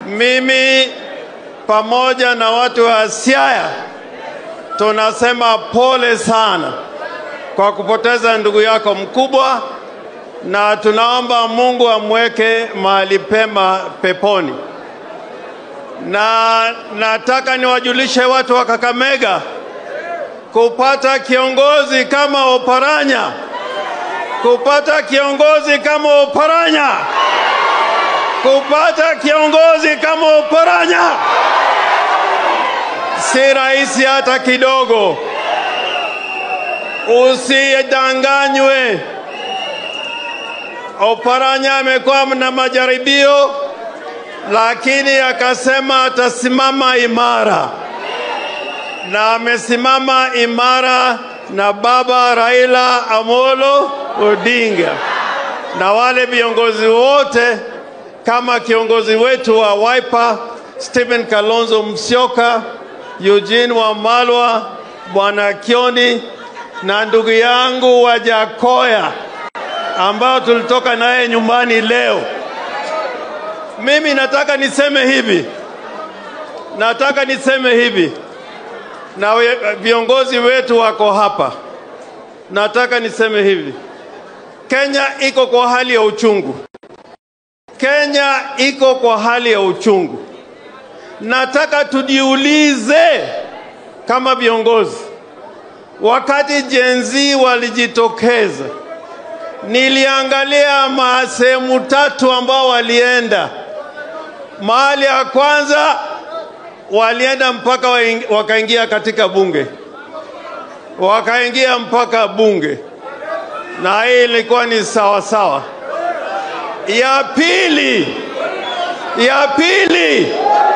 Mimi pamoja na watu wa Siaya tunasema pole sana kwa kupoteza ndugu yako mkubwa, na tunaomba Mungu amweke mahali pema peponi. Na nataka niwajulishe watu wa Kakamega kupata kiongozi kama Oparanya, kupata kiongozi kama Oparanya, kupata kiongozi kama Oparanya si rahisi hata kidogo. Usidanganywe. Oparanya amekuwa na majaribio, lakini akasema atasimama imara, na amesimama imara na baba Raila Amolo Odinga na wale viongozi wote, kama kiongozi wetu wa Wiper Stephen Kalonzo Musyoka, Eugene Wamalwa, Bwana Kioni na ndugu yangu wa Jakoya ambao tulitoka naye nyumbani leo. Mimi nataka niseme hivi, nataka niseme hivi, na we, viongozi wetu wako hapa. Nataka niseme hivi, Kenya iko kwa hali ya uchungu. Kenya iko kwa hali ya uchungu. Nataka tujiulize kama viongozi, wakati Gen Z walijitokeza, niliangalia sehemu tatu ambao walienda. Mahali ya kwanza walienda mpaka wakaingia katika bunge, wakaingia mpaka bunge, na hii ilikuwa ni sawa sawa. Ya pili, ya pili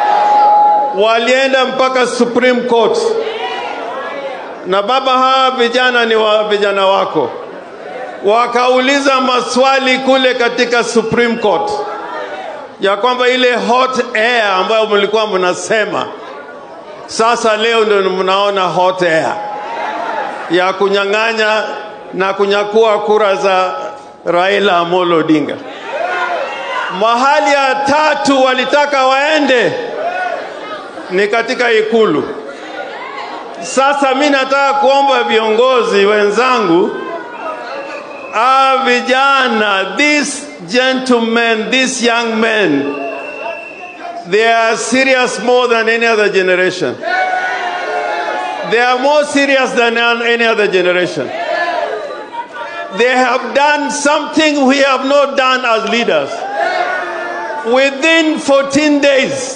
walienda mpaka Supreme Court, na baba, hawa vijana ni wa vijana wako, wakauliza maswali kule katika Supreme Court ya kwamba ile hot air ambayo mlikuwa mnasema, sasa leo ndio mnaona hot air ya kunyang'anya na kunyakua kura za Raila Amolo Odinga. Mahali ya tatu walitaka waende ni katika ikulu. Sasa mi nataka kuomba viongozi wenzangu, ah, vijana, these gentlemen, these young men, they are serious more than any other generation. They are more serious than any other generation. They have done something we have not done as leaders. Within 14 days,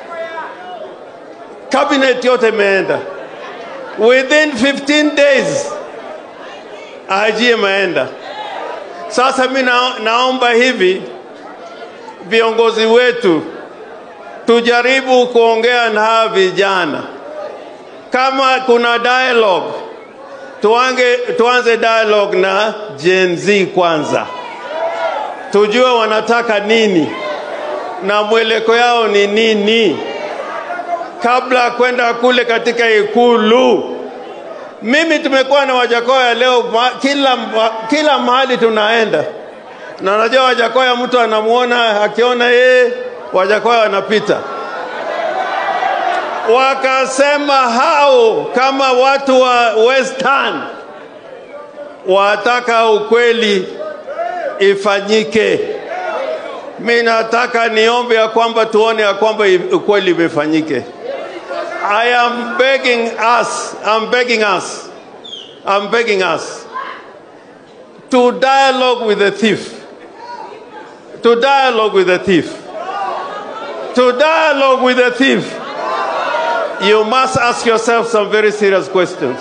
cabinet yote imeenda. Within 15 days, IG imeenda. Sasa mi na, naomba hivi viongozi wetu tujaribu kuongea na hawa vijana, kama kuna dialogue tuange, tuanze dialogue na Gen Z kwanza, tujue wanataka nini na mweleko yao ni nini kabla ya kwenda kule katika ikulu. Mimi tumekuwa na Wajakoya leo ma, kila, ma, kila mahali tunaenda, na najua Wajakoya mtu anamuona akiona yeye Wajakoya wanapita. Wakasema hao kama watu wa Western wataka ukweli ifanyike. Mi nataka niombe ya kwamba tuone ya kwamba ukweli imefanyike. I am begging us, I'm begging us, I'm begging us to dialogue with the thief, to dialogue with the thief, to dialogue with the thief. You must ask yourself some very serious questions.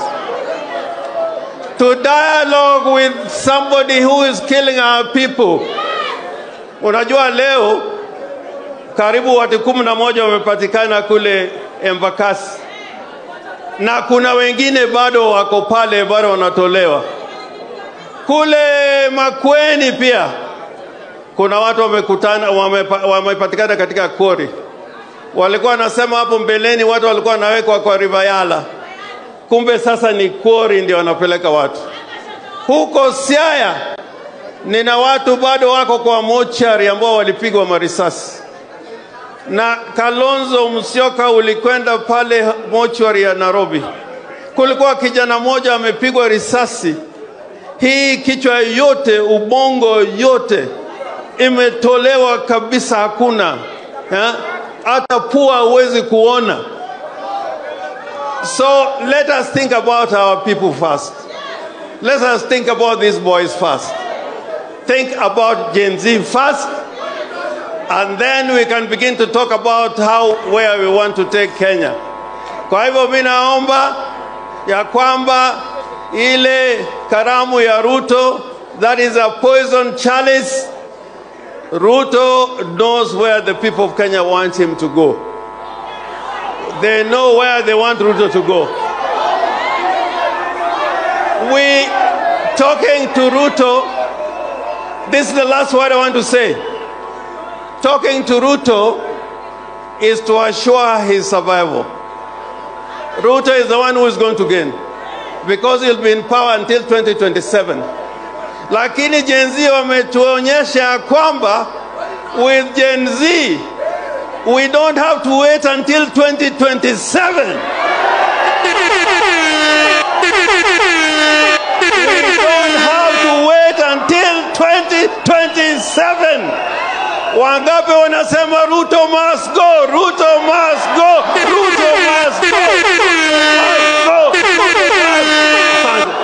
To dialogue with somebody who is killing our people. Unajua leo karibu watu kumi na moja wamepatikana kule Embakasi na kuna wengine bado wako pale, bado wanatolewa. Kule Makweni pia kuna watu wamekutana, wamepatikana katika kori. Walikuwa wanasema hapo mbeleni watu walikuwa wanawekwa kwa Rivayala, kumbe sasa ni kori ndio wanapeleka watu huko Siaya. Nina watu bado wako kwa mochari ambao walipigwa marisasi na Kalonzo Musyoka ulikwenda pale mochwari ya Nairobi, kulikuwa kijana mmoja amepigwa risasi, hii kichwa yote, ubongo yote imetolewa kabisa, hakuna eh? hata pua huwezi kuona. So let us think about our people first. Let us think about these boys first. Think about Gen Z first, and then we can begin to talk about how where we want to take Kenya. Kwa hivyo mimi naomba ya kwamba ile karamu ya Ruto that is a poison chalice Ruto knows where the people of Kenya want him to go. They know where they want Ruto to go. We talking to Ruto, this is the last word I want to say. Talking to Ruto is to assure his survival. Ruto is the one who is going to gain because he'll be in power until 2027. Lakini Gen Z wametuonyesha kwamba with Gen Z we don't have to wait until 2027. We don't have to wait until 2027. Wangapi wanasema Ruto must go, Ruto must go, Ruto must go, must go, Ruto must go.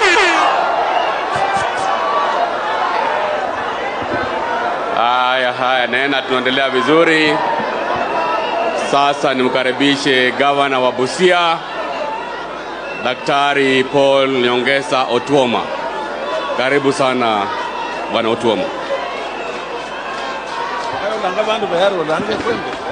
Haya, haya, nena, tunaendelea vizuri. Sasa nimkaribishe gavana wa Busia, Daktari Paul Nyongesa Otuoma. Karibu sana bwana Otuoma. Hayo nanga bantu bayari olange kwende